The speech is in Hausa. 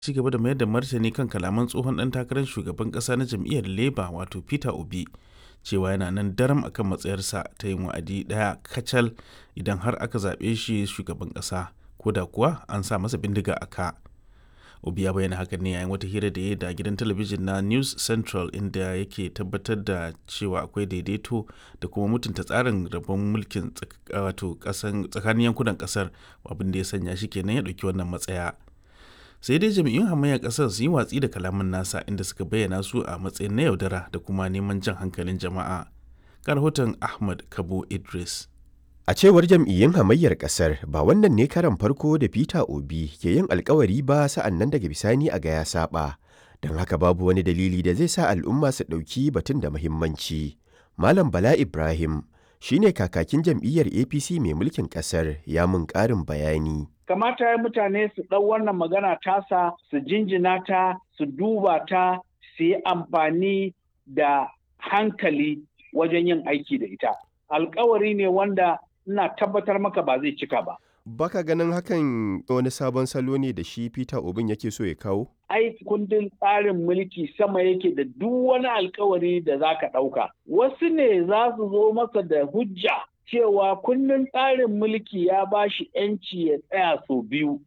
ci gaba da mayar da martani kan kalaman tsohon ɗan takarar shugaban ƙasa na jam'iyyar labour wato peter obi cewa yana nan daram akan matsayarsa ta yin wa'adi ɗaya kacal idan har aka zaɓe shi shugaban ƙasa ko da kuwa an sa masa bindiga a ka obi ya bayyana hakan ne yayin wata hira da ya da gidan talabijin na news central inda yake tabbatar da cewa akwai daidaito da kuma mutunta tsarin rabon mulkin wato tsakanin yankunan kasar abin da ya sanya shi kenan ya ɗauki wannan matsaya sai dai jami'un hamayyar kasar su yi watsi da kalaman nasa inda suka bayyana su a matsayin na yaudara da kuma neman jan hankalin jama'a ga rahoton ahmad kabo idris A cewar jam'iyyun hamayyar kasar ba wannan ne karan farko da Peter Obi ke yin alkawari ba sa'an nan daga bisani a ga ya saba. Don haka babu wani dalili da zai sa al'umma su ɗauki batun da muhimmanci. Malam Bala Ibrahim shi ne kakakin jam'iyyar APC mai mulkin kasar ya mun ƙarin bayani. Kamata ya mutane su ɗau wannan magana tasa su jinjina ta su duba ta su yi amfani da hankali wajen yin aiki da ita. Alkawari ne wanda ina tabbatar maka ba zai cika ba. Baka ganin hakan wani sabon salo ne da shi Peter Obin yake so ya kawo? Ai kundin tsarin mulki sama yake da duk wani alkawari da za ka ɗauka. Wasu ne za su zo masa da hujja cewa kundin tsarin mulki ya ba shi ‘yanci ya tsaya sau biyu.